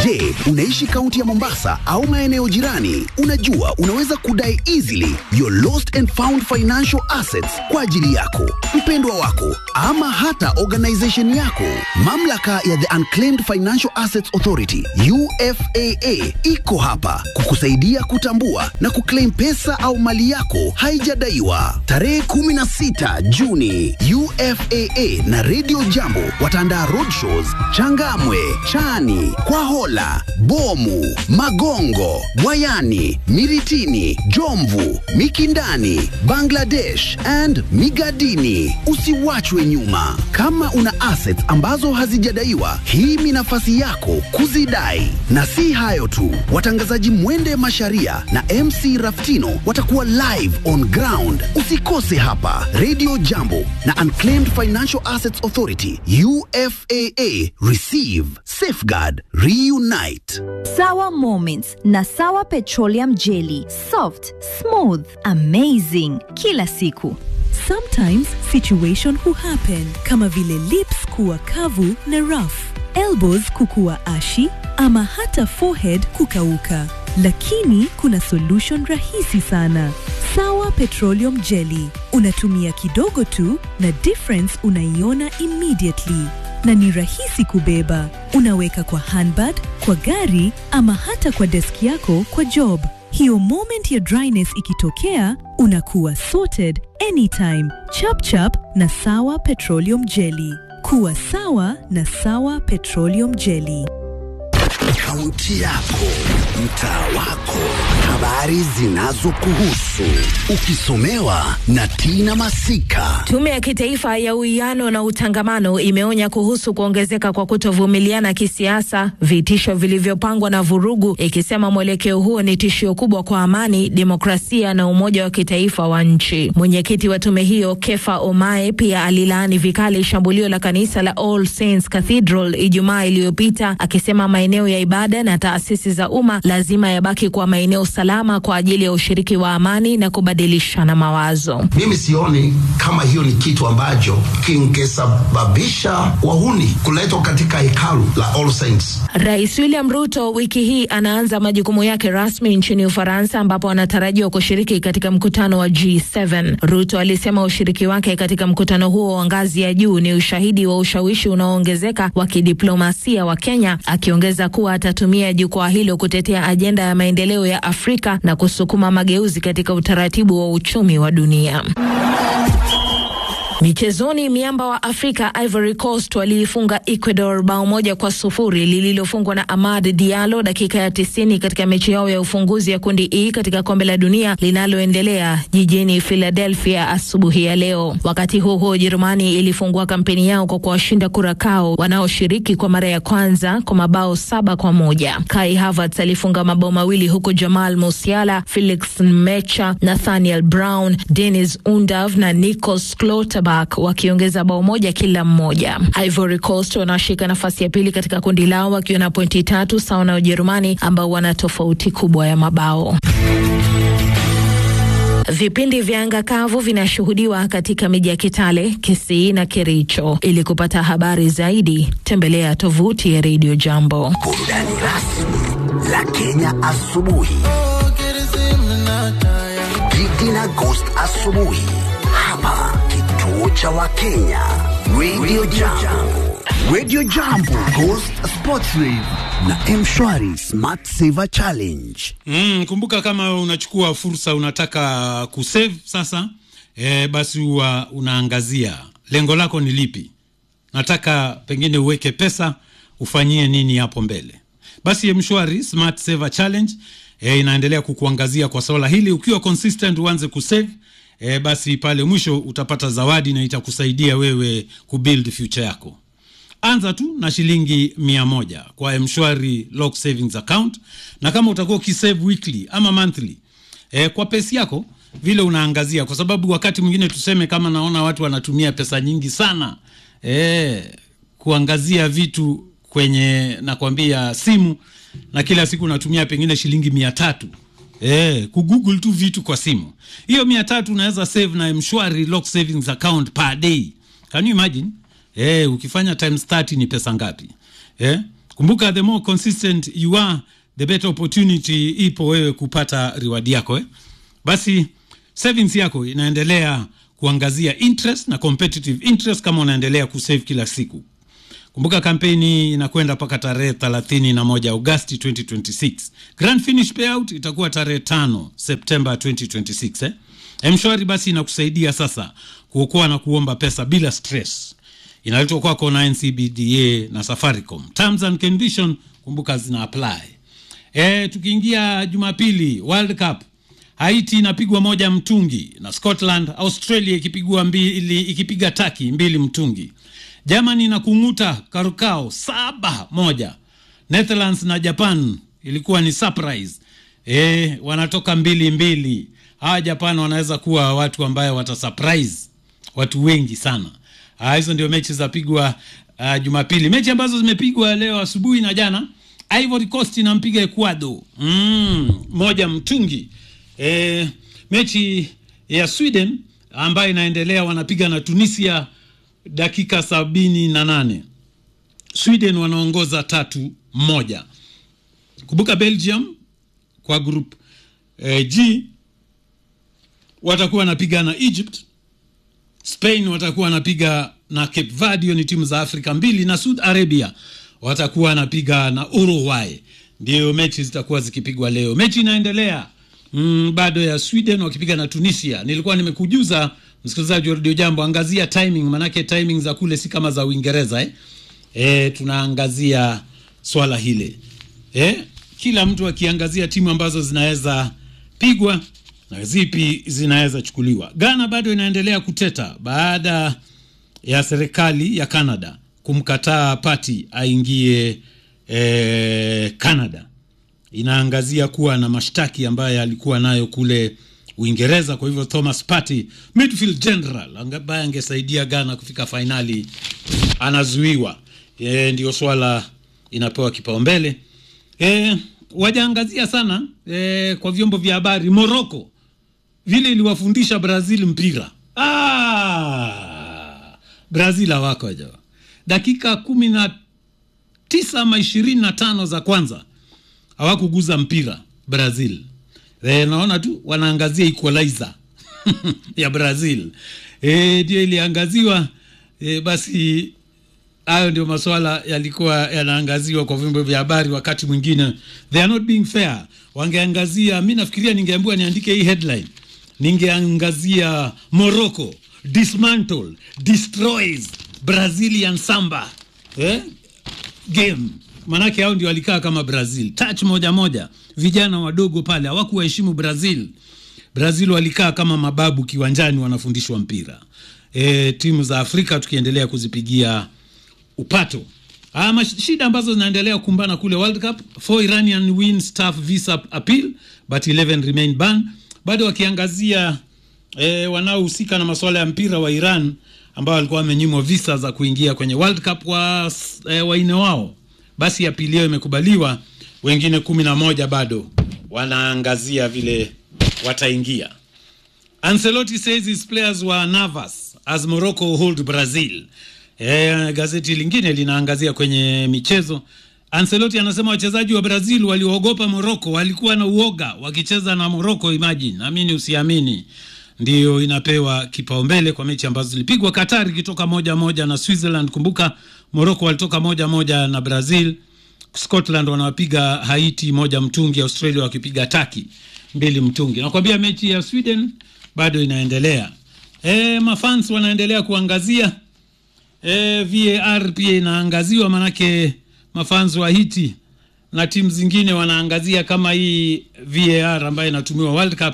Je, unaishi kaunti ya Mombasa au maeneo jirani? Unajua unaweza kudai easily your lost and found financial assets kwa ajili yako, mpendwa wako ama hata organization yako. Mamlaka ya the Unclaimed Financial Assets Authority UFAA iko hapa kukusaidia kutambua na kuclaim pesa au mali yako haijadaiwa. Tarehe 16 Juni, UFAA na Radio Jambo wataandaa roadshows Changamwe, Chani, Kwahola, Bomu, Magongo, Wayani, Miritini, Jomvu, Mikindani, Bangladesh and Migadini. Usiwachwe nyuma. Kama una assets ambazo hazijadaiwa, hii ni nafasi yako kuzidai. Na si hayo tu, watangazaji Mwende Masharia na MC Raftino watakuwa live on ground. Usikose hapa Radio Jambo na Unclaimed Financial Assets Authority UFAA. Receive, safeguard, reunite. Sawa Moments na Sawa Petroleum Jelly. Soft, smooth, amazing. Kila siku. Sometimes situation huhappen kama vile lips kuwa kavu na rough, elbows kukuwa ashi ama hata forehead kukauka. Lakini kuna solution rahisi sana. Sawa Petroleum Jelly. Unatumia kidogo tu na difference unaiona immediately na ni rahisi kubeba. Unaweka kwa handbag, kwa gari ama hata kwa deski yako kwa job. Hiyo moment ya dryness ikitokea, unakuwa sorted anytime. Chap chap na Sawa Petroleum Jelly. Kuwa sawa na Sawa Petroleum Jelly. Kaunti yako, mtaa wako, habari zinazokuhusu, ukisomewa na Tina Masika. Tume ya Kitaifa ya Uwiano na Utangamano imeonya kuhusu kuongezeka kwa kutovumiliana kisiasa, vitisho vilivyopangwa na vurugu, ikisema mwelekeo huo ni tishio kubwa kwa amani, demokrasia na umoja wa kitaifa wa nchi. Mwenyekiti wa tume hiyo Kefa Omae pia alilaani vikali shambulio la kanisa la All Saints Cathedral Ijumaa iliyopita, akisema maeneo ya ibada na taasisi za umma lazima yabaki kwa maeneo salama kwa ajili ya ushiriki wa amani na kubadilishana mawazo. Mimi sioni kama hiyo ni kitu ambacho kingesababisha wahuni kuletwa katika hekalu la All Saints. Rais William Ruto wiki hii anaanza majukumu yake rasmi nchini Ufaransa ambapo anatarajiwa kushiriki katika mkutano wa G7. Ruto alisema ushiriki wake katika mkutano huo wa ngazi ya juu ni ushahidi wa ushawishi unaoongezeka wa kidiplomasia wa Kenya, akiongeza kuwa atatumia jukwaa hilo kutetea ajenda ya maendeleo ya Afrika na kusukuma mageuzi katika utaratibu wa uchumi wa dunia. Michezoni, miamba wa Afrika Ivory Coast waliifunga Ecuador bao moja kwa sufuri lililofungwa na Amad Diallo dakika ya tisini katika mechi yao ya ufunguzi ya kundi E katika kombe la dunia linaloendelea jijini Philadelphia asubuhi ya leo. Wakati huo huo, Ujerumani ilifungua kampeni yao kwa kuwashinda Kurakao wanaoshiriki kwa mara ya kwanza kwa mabao saba kwa moja. Kai Havertz alifunga mabao mawili huku Jamal Musiala, Felix Mecha, Nathaniel Brown, Dennis Undav na Nikos Klotterbuck wakiongeza bao moja kila mmoja. Ivory Coast wanashika nafasi ya pili katika kundi lao wakiwa na pointi tatu sawa na Ujerumani ambao wana tofauti kubwa ya mabao. Vipindi vya anga kavu vinashuhudiwa katika miji ya Kitale, Kisii na Kericho. Ili kupata habari zaidi, tembelea tovuti ya Radio Jambo. Burudani rasmi la Kenya asubuhi. Gigi na Ghost asubuhi hapa kituo cha Wakenya Radio Jambo. Radio Jambo Ghost Sports Rave na Mshwari Smart Saver Challenge. Mm, kumbuka kama unachukua fursa unataka kusave sasa, e, basi huwa unaangazia lengo lako ni lipi. Nataka pengine uweke pesa ufanyie nini hapo mbele. Basi Mshwari Smart Saver Challenge e, inaendelea kukuangazia kwa swala hili. Ukiwa consistent uanze kusave e, basi pale mwisho utapata zawadi na itakusaidia wewe kubuild future yako. Anza tu na shilingi mia moja kwa Mshwari Lock Savings Account, na kama utakuwa ukisave weekly ama monthly e, kwa pesi yako vile unaangazia, kwa sababu wakati mwingine tuseme kama naona watu wanatumia pesa nyingi sana e, kuangazia vitu kwenye nakwambia simu, na kila siku natumia pengine shilingi mia tatu Eh, kugoogle tu vitu kwa simu. Hiyo mia tatu unaweza save na Mshwari Lock Savings Account per day. Can you imagine? Eh, ukifanya times 30 ni pesa ngapi? Eh, kumbuka the more consistent you are the better opportunity ipo wewe kupata reward yako eh? basi savings yako inaendelea kuangazia interest na competitive interest kama unaendelea kusave kila siku kumbuka kampeni inakwenda mpaka tarehe 31 agosti 2026 grand finish payout itakuwa tarehe 5 septemba 2026 eh? mshwari basi inakusaidia sasa kuokoa na kuomba pesa bila stress inaletwa kwako na ncbda na safaricom terms and condition kumbuka zina apply e, tukiingia jumapili world cup haiti inapigwa moja mtungi na scotland australia ikipigwa mbili ikipiga taki mbili mtungi germany na kung'uta karukao saba moja netherlands na japan ilikuwa ni surprise e, wanatoka mbili mbili hawa japan wanaweza kuwa watu ambayo watasurprise watu wengi sana Ah, hizo ndio mechi zapigwa uh, jumapili mechi ambazo zimepigwa leo asubuhi na jana ivory coast inampiga ecuador mm, moja mtungi e, mechi ya sweden ambayo inaendelea wanapiga na tunisia dakika sabini na nane sweden wanaongoza tatu moja kumbuka belgium kwa group eh, g watakuwa wanapiga na egypt spain watakuwa wanapiga na cape verde hiyo ni timu za afrika mbili na sud arabia watakuwa wanapiga na uruguay ndio mechi zitakuwa zikipigwa leo mechi inaendelea mm, bado ya sweden wakipiga na tunisia nilikuwa nimekujuza msikilizaji wa redio jambo angazia timing manake timing za kule si kama za uingereza eh? E, tunaangazia swala hile eh? kila mtu akiangazia timu ambazo zinaweza pigwa na zipi zinaweza chukuliwa ghana bado inaendelea kuteta baada ya serikali ya canada kumkataa pati aingie eh, canada inaangazia kuwa na mashtaki ambayo alikuwa nayo kule uingereza kwa hivyo thomas party midfield general ambaye angesaidia ghana kufika fainali anazuiwa e, ndio swala inapewa kipaumbele e, wajaangazia sana e, kwa vyombo vya habari morocco vile iliwafundisha brazil mpira ah, brazil hawako jo dakika kumi na tisa ama ishirini na tano za kwanza hawakuguza mpira brazil e, naona tu wanaangazia equalizer ya brazil e, ndio iliangaziwa e, basi hayo ndio maswala yalikuwa yanaangaziwa kwa vyombo vya habari wakati mwingine they are not being fair wangeangazia mi nafikiria ningeambiwa niandike hii headline ningeangazia morocco dismantle destroys brazilian samba eh? game manake hao ndio walikaa kama brazil touch moja moja vijana wadogo pale hawakuwaheshimu brazil brazil walikaa kama mababu kiwanjani wanafundishwa mpira e, timu za afrika tukiendelea kuzipigia upato ama shida ambazo zinaendelea kukumbana kule world cup four iranian win staff visa appeal but 11 remain ban bado wakiangazia e, wanaohusika na masuala ya mpira wa iran ambao walikuwa wamenyimwa visa za kuingia kwenye world cup wa e, waine wao basi apili yao imekubaliwa wengine kumi na moja bado wanaangazia vile wataingia ancelotti says his players were nervous as morocco hold brazil e, gazeti lingine linaangazia kwenye michezo ancelotti anasema wachezaji wa brazil waliogopa morocco walikuwa na uoga wakicheza na morocco imagine amini usiamini ndiyo inapewa kipaumbele kwa mechi ambazo zilipigwa qatar ikitoka moja moja na switzerland kumbuka morocco walitoka moja moja na brazil scotland wanawapiga haiti moja mtungi australia wakipiga taki mbili mtungi nakwambia mechi ya sweden bado inaendelea e, mafans wanaendelea kuangazia e, var pia inaangaziwa manake mafans wa hiti na timu zingine wanaangazia kama hii var ambayo inatumiwa world cup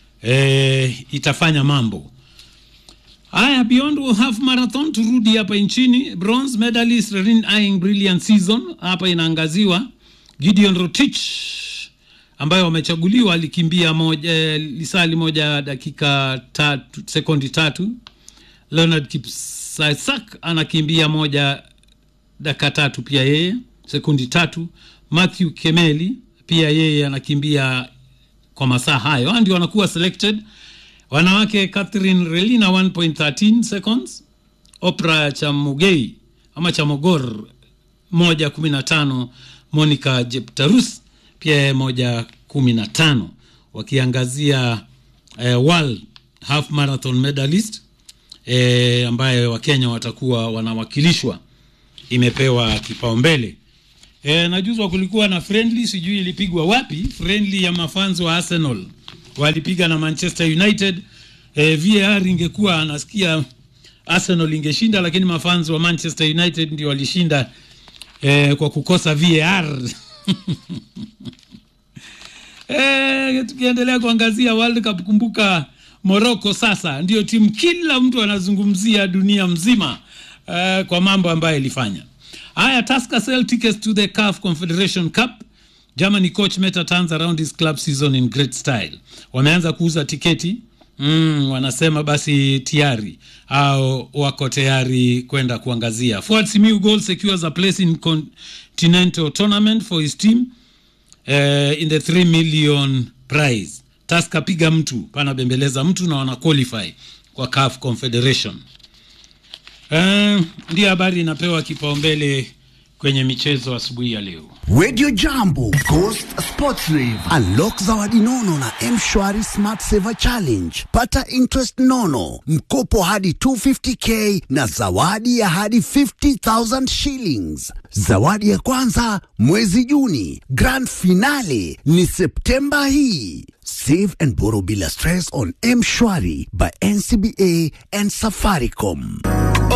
e, itafanya mambo haya beyond half marathon turudi hapa nchini bronze medalist Rerin Aing brilliant season hapa inaangaziwa gideon rotich ambayo wamechaguliwa alikimbia moja eh, lisali moja dakika tatu sekundi tatu leonard kipsaisak anakimbia moja dakika tatu pia yeye sekundi tatu matthew kemeli pia yeye anakimbia kwa masaa hayo Hao ndio wanakuwa selected wanawake catherine relina 1.13 seconds opra chamugei ama chamogor moja kumi na tano Monica Jeptarus pia yeye moja kumi na tano wakiangazia eh, world half marathon medalist eh, ambaye wakenya watakuwa wanawakilishwa imepewa kipaumbele e, najuzwa kulikuwa na friendly sijui ilipigwa wapi friendly ya mafans wa arsenal walipiga na manchester united e, var ingekuwa nasikia arsenal ingeshinda lakini mafans wa manchester united ndio walishinda e, kwa kukosa var e, tukiendelea kuangazia world cup kumbuka morocco sasa ndio timu kila mtu anazungumzia dunia mzima uh, kwa mambo ambayo ilifanya haya Tusker sell tickets to the CAF Confederation Cup Germany coach Meta turns around his club season in great style wameanza kuuza tiketi mm, wanasema basi tayari au wako tayari kwenda kuangazia Fuad Simiyu goal secures a place in continental tournament for his team uh, in the 3 million prize Tusker piga mtu pana bembeleza mtu na wana qualify kwa CAF Confederation Uh, ndiyo habari inapewa kipaumbele kwenye michezo asubuhi ya leo. Radio Jambo, Ghost Sports Rave. Unlock zawadi nono na M-Shwari Smart Saver Challenge. Pata interest nono, mkopo hadi 250k na zawadi ya hadi 50,000 shillings. Zawadi ya kwanza mwezi Juni, grand finale ni Septemba hii. Save and borrow bila stress on M-Shwari by NCBA and Safaricom.